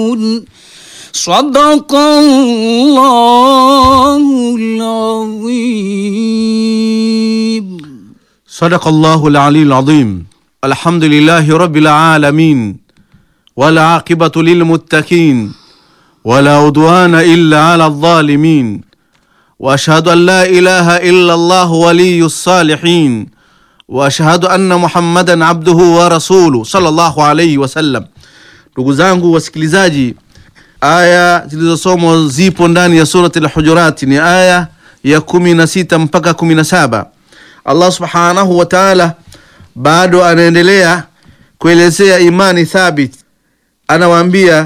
صدق الله العظيم صدق الله العلي العظيم الحمد لله رب العالمين والعاقبة للمتقين ولا عدوان إلا على الظالمين وأشهد أن لا إله إلا الله ولي الصالحين وأشهد أن محمدا عبده ورسوله صلى الله عليه wasallam. Ndugu zangu wasikilizaji, aya zilizosomwa zipo ndani ya surati al-Hujurat, ni aya ya kumi na sita mpaka kumi na saba. Allah subhanahu wa ta'ala bado anaendelea kuelezea imani thabit, anawaambia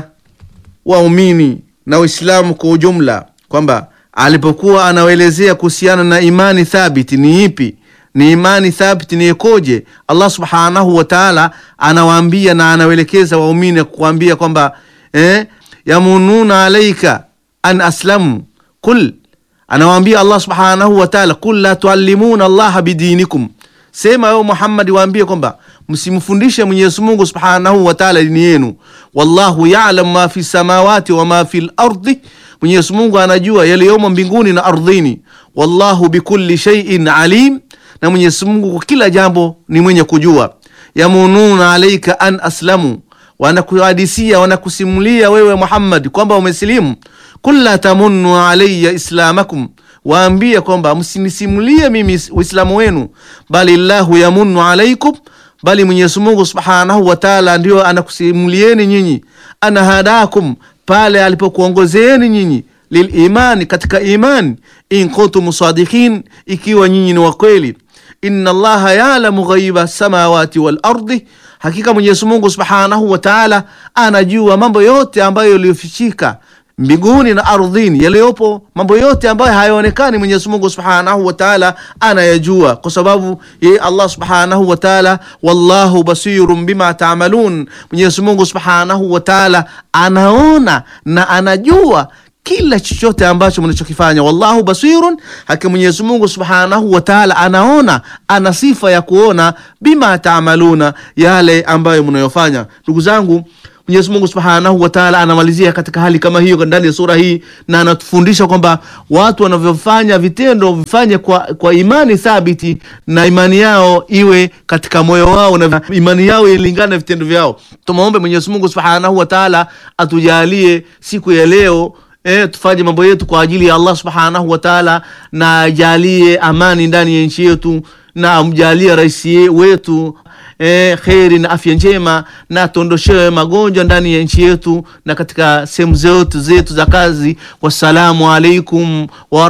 waumini na Waislamu kwa ujumla kwamba alipokuwa anawaelezea kuhusiana na imani thabiti ni ipi, ni imani thabiti ni ikoje, Allah subhanahu wa ta'ala anawaambia na anawaelekeza waumini kuambia kwamba eh, yamununa alaika an aslamu kul anawaambia Allah subhanahu wa ta'ala, kul la tuallimuna allaha bidinikum, sema wewe Muhammad, waambie kwamba msimfundishe Mwenyezi Mungu subhanahu wa ta'ala dini yenu. Wallahu ya'lam ma fi samawati wa ma fi lardi, Mwenyezi Mungu anajua yaliyomo mbinguni na ardhini. Wallahu bikulli shay'in alim, na Mwenyezi Mungu kwa kila jambo ni mwenye kujua. Yamununa alaika an aslamu, wanakuhadisia wanakusimulia wewe Muhammad kwamba umesilimu Kul la tamunnu alayya islamakum, waambie kwamba msinisimulie mimi uislamu wenu, bali llahu yamunnu alaikum, bali Mwenyezi Mungu subhanahu wa taala ndio anakusimulieni nyinyi, ana hadakum, pale alipokuongozeeni nyinyi lilimani, katika imani, in kuntum sadiqin, ikiwa nyinyi ni wakweli. Inna allaha yalamu ghaiba samawati wal ardi, hakika Mwenyezi Mungu subhanahu wa taala anajua mambo yote ambayo yaliyofichika mbinguni na ardhini, yaliyopo mambo yote ambayo hayaonekani, Mwenyezi Mungu subhanahu wa taala anayajua, kwa sababu yeye Allah subhanahu wa taala, wallahu basirun bima taamalun, Mwenyezi Mungu subhanahu wa taala anaona na anajua kila chochote ambacho mnachokifanya. Wallahu basirun, hakika Mwenyezi Mungu subhanahu wa taala anaona, ana sifa ya kuona, bima taamaluna, yale ambayo mnayofanya. Ndugu zangu Mwenyezi Mungu Subhanahu wa Ta'ala anamalizia katika hali kama hiyo ndani ya sura hii, na anatufundisha kwamba watu wanavyofanya vitendo vifanye kwa, kwa imani thabiti, na imani yao iwe katika moyo wao na imani yao ilingane na vitendo vyao. Tumwombe Mwenyezi Mungu Subhanahu wa Ta'ala atujalie siku ya leo E, tufanye mambo yetu kwa ajili ya Allah subhanahu wa taala, na ajalie amani ndani ya nchi yetu, na amjalie rais wetu e, kheri na afya njema, na atondoshewe magonjwa ndani ya nchi yetu na katika sehemu zetu zetu za kazi. Wassalamu alaikum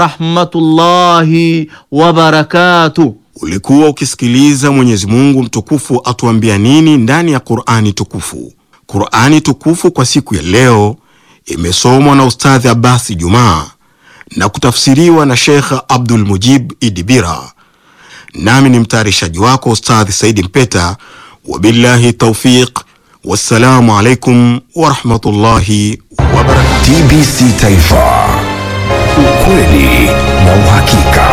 warahmatullahi wabarakatuh. Ulikuwa ukisikiliza Mwenyezi Mungu mtukufu atuambia nini ndani ya Qur'ani tukufu. Qur'ani tukufu kwa siku ya leo imesomwa na Ustadhi Abasi Jumaa na kutafsiriwa na Sheikh Abdul Mujib Idibira, nami ni mtayarishaji wako Ustadhi Saidi Mpeta. Wabillahi taufiq, wassalamu alaikum warahmatullahi wabarakatuh. TBC Taifa, ukweli na uhakika.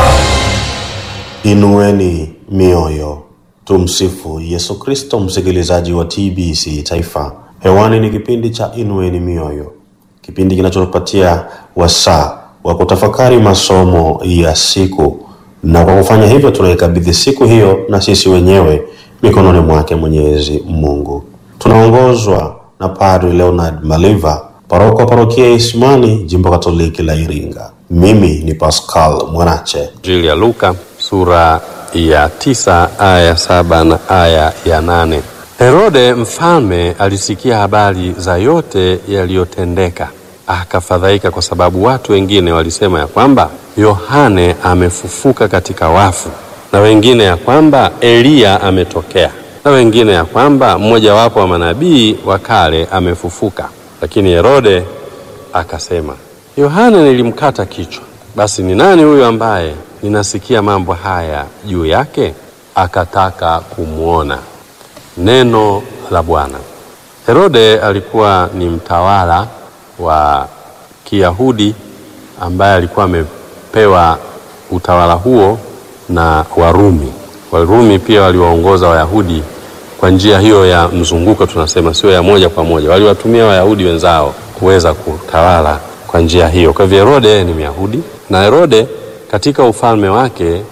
Inueni mioyo, tumsifu Yesu Kristo. Msikilizaji wa TBC Taifa, hewani ni kipindi cha Inueni mioyo, kipindi kinachopatia wasaa wa kutafakari masomo ya siku, na kwa kufanya hivyo tunaikabidhi siku hiyo na sisi wenyewe mikononi mwake Mwenyezi Mungu. Tunaongozwa na Padri Leonard Maliva, paroko wa parokia ya Isimani, jimbo Katoliki la Iringa. Mimi ni Pascal Mwanache. Injili ya Luka sura ya tisa aya ya saba na aya ya nane. Herode mfalme alisikia habari za yote yaliyotendeka, akafadhaika kwa sababu watu wengine walisema ya kwamba Yohane amefufuka katika wafu, na wengine ya kwamba Eliya ametokea, na wengine ya kwamba mmojawapo wa manabii wa kale amefufuka. Lakini Herode akasema, Yohane nilimkata kichwa, basi ni nani huyo ambaye ninasikia mambo haya juu yake? Akataka kumwona. Neno la Bwana. Herode alikuwa ni mtawala wa Kiyahudi ambaye alikuwa amepewa utawala huo na Warumi. Warumi pia waliwaongoza Wayahudi kwa njia hiyo ya mzunguko, tunasema sio ya moja kwa moja, waliwatumia Wayahudi wenzao kuweza kutawala kwa njia hiyo. Kwa hivyo Herode ni Myahudi na Herode katika ufalme wake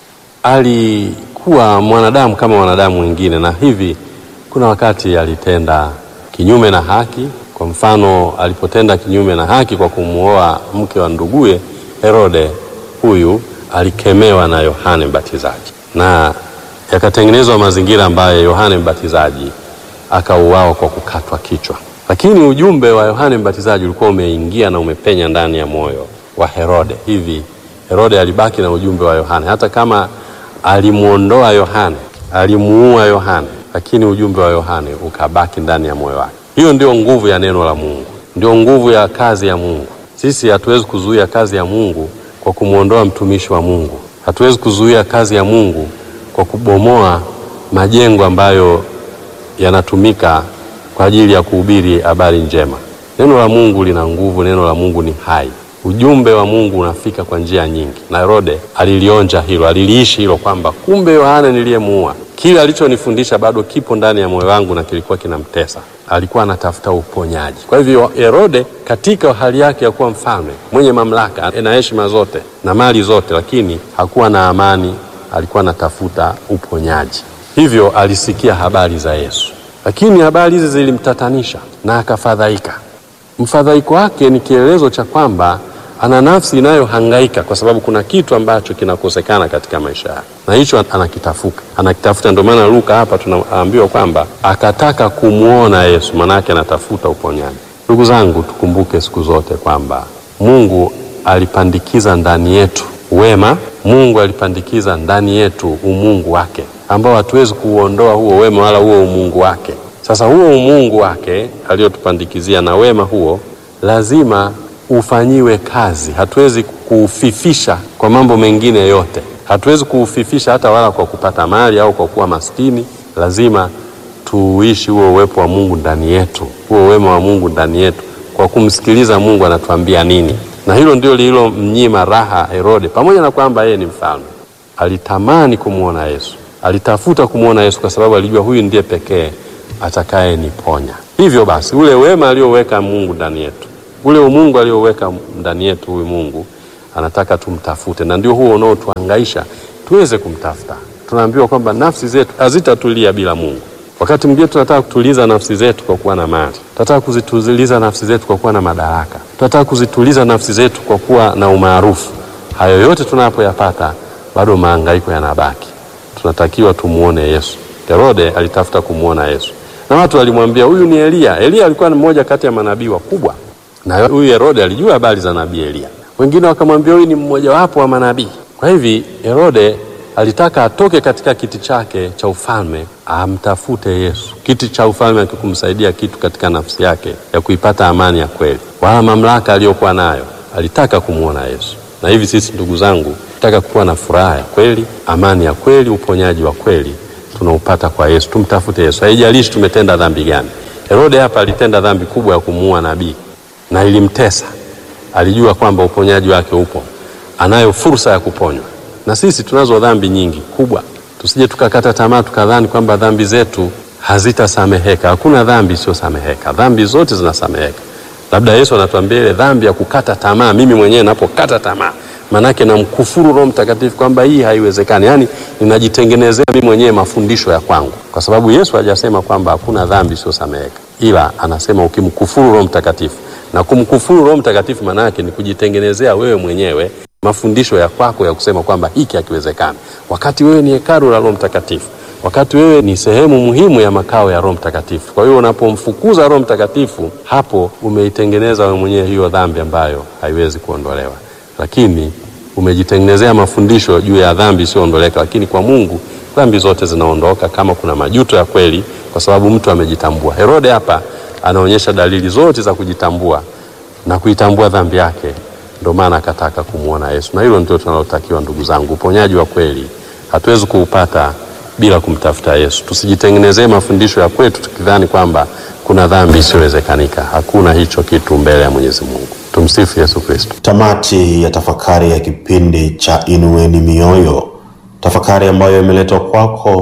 alikuwa mwanadamu kama wanadamu wengine, na hivi kuna wakati alitenda kinyume na haki. Kwa mfano, alipotenda kinyume na haki kwa kumuoa mke wa nduguye Herode, huyu alikemewa na Yohane Mbatizaji na yakatengenezwa mazingira ambayo Yohane Mbatizaji akauawa kwa kukatwa kichwa. Lakini ujumbe wa Yohane Mbatizaji ulikuwa umeingia na umepenya ndani ya moyo wa Herode. Hivi Herode alibaki na ujumbe wa Yohane, hata kama alimuondoa Yohane, alimuua Yohane, lakini ujumbe wa Yohane ukabaki ndani ya moyo wake. Hiyo ndio nguvu ya neno la Mungu, ndio nguvu ya kazi ya Mungu. Sisi hatuwezi kuzuia kazi ya Mungu kwa kumwondoa mtumishi wa Mungu. Hatuwezi kuzuia kazi ya Mungu kwa kubomoa majengo ambayo yanatumika kwa ajili ya kuhubiri habari njema. Neno la Mungu lina nguvu, neno la Mungu ni hai. Ujumbe wa Mungu unafika kwa njia nyingi, na Herode alilionja hilo, aliliishi hilo, kwamba kumbe Yohane niliyemuua, kile alichonifundisha bado kipo ndani ya moyo wangu na kilikuwa kinamtesa. Alikuwa anatafuta uponyaji. Kwa hivyo Herode, katika hali yake ya kuwa mfalme mwenye mamlaka na heshima zote na mali zote, lakini hakuwa na amani, alikuwa anatafuta uponyaji. Hivyo alisikia habari za Yesu, lakini habari hizi zilimtatanisha na akafadhaika. Mfadhaiko wake ni kielelezo cha kwamba ana nafsi inayohangaika kwa sababu kuna kitu ambacho kinakosekana katika maisha yake, na hicho anakitafuta, anakitafuta. Ndio maana Luka hapa tunaambiwa kwamba akataka kumwona Yesu, maanake anatafuta uponyaji. Ndugu zangu, tukumbuke siku zote kwamba Mungu alipandikiza ndani yetu wema. Mungu alipandikiza ndani yetu umungu wake ambao hatuwezi kuuondoa huo wema wala huo umungu wake. Sasa huo umungu wake aliyotupandikizia na wema huo lazima ufanyiwe kazi. Hatuwezi kuufifisha kwa mambo mengine yote, hatuwezi kuufifisha hata wala kwa kupata mali au kwa kuwa maskini. Lazima tuuishi huo uwepo wa Mungu ndani yetu, huo wema wa Mungu ndani yetu, kwa kumsikiliza Mungu anatuambia nini, na hilo ndio lililomnyima raha Herode, pamoja na kwamba yeye ni mfalme. Alitamani kumwona Yesu, alitafuta kumwona Yesu kwa sababu alijua huyu ndiye pekee atakaye niponya. Hivyo basi ule wema alioweka Mungu ndani yetu, ule umungu alioweka ndani yetu, huyu Mungu anataka tumtafute, na ndio huo unaotuhangaisha tuweze kumtafuta. Tunaambiwa kwamba nafsi zetu hazitatulia bila Mungu. Wakati mwingine tunataka kutuliza nafsi zetu kwa kuwa na mali, tunataka kuzituliza nafsi zetu kwa kuwa na madaraka, tunataka kuzituliza nafsi zetu kwa kuwa na umaarufu. Hayo yote tunapoyapata, bado mahangaiko yanabaki. Tunatakiwa tumuone Yesu. Herode alitafuta kumwona Yesu na watu walimwambia huyu ni Eliya. Eliya alikuwa ni mmoja kati ya manabii wakubwa, na huyu Herode alijua habari za nabii Eliya. Wengine wakamwambia huyu ni mmojawapo wa manabii. Kwa hivi Herode alitaka atoke katika kiti chake cha ufalme amtafute Yesu. Kiti cha ufalme akikumsaidia kitu katika nafsi yake ya kuipata amani ya kweli, wala mamlaka aliyokuwa nayo. Alitaka kumwona Yesu. Na hivi sisi, ndugu zangu, tunataka kuwa na furaha ya kweli, amani ya kweli, uponyaji wa kweli tunaupata kwa Yesu. Tumtafute Yesu, haijalishi tumetenda dhambi gani. Herode hapa alitenda dhambi kubwa ya kumuua nabii na ilimtesa. Alijua kwamba uponyaji wake upo, anayo fursa ya kuponywa. Na sisi tunazo dhambi nyingi kubwa, tusije tukakata tamaa tukadhani kwamba dhambi zetu hazitasameheka. Hakuna dhambi isiyosameheka, dhambi zote zinasameheka. Labda Yesu anatuambia ile dhambi ya kukata tamaa. Mimi mwenyewe napokata tamaa manake namkufuru Roho Mtakatifu kwamba hii haiwezekani, yaani ninajitengenezea mimi mwenyewe mafundisho ya kwangu, kwa sababu Yesu hajasema kwamba hakuna dhambi isiyosameheka, ila anasema ukimkufuru Roho Mtakatifu. Na kumkufuru Roho Mtakatifu maana yake ni kujitengenezea wewe mwenyewe mafundisho ya kwako ya kusema kwamba hiki hakiwezekani, wakati wewe ni hekalu la Roho Mtakatifu, wakati wewe ni sehemu muhimu ya makao ya Roho Mtakatifu. Kwa hiyo unapomfukuza Roho Mtakatifu, hapo umeitengeneza wewe mwenyewe hiyo dhambi ambayo haiwezi kuondolewa lakini umejitengenezea mafundisho juu ya dhambi isiyoondoleka. Lakini kwa Mungu dhambi zote zinaondoka kama kuna majuto ya kweli, kwa sababu mtu amejitambua. Herode hapa anaonyesha dalili zote za kujitambua na kuitambua dhambi yake, ndio maana akataka kumwona Yesu, na hilo ndio tunalotakiwa ndugu zangu. Uponyaji wa kweli hatuwezi kuupata bila kumtafuta Yesu. Tusijitengenezee mafundisho ya kwetu tukidhani kwamba kuna dhambi isiyowezekanika. Hakuna hicho kitu mbele ya Mwenyezi Mungu. Tumsifu Yesu Kristo. Tamati ya tafakari ya kipindi cha Inueni Mioyo, tafakari ambayo imeletwa kwako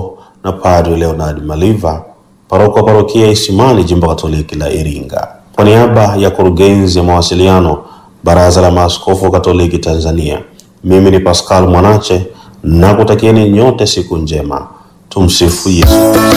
na Padre Leonard Maliva, paroko wa parokia Isimani, jimbo Katoliki la Iringa. Kwa niaba ya kurugenzi ya mawasiliano Baraza la Maaskofu Katoliki Tanzania, mimi ni Pascal Mwanache na kutakieni nyote siku njema. Tumsifu Yesu.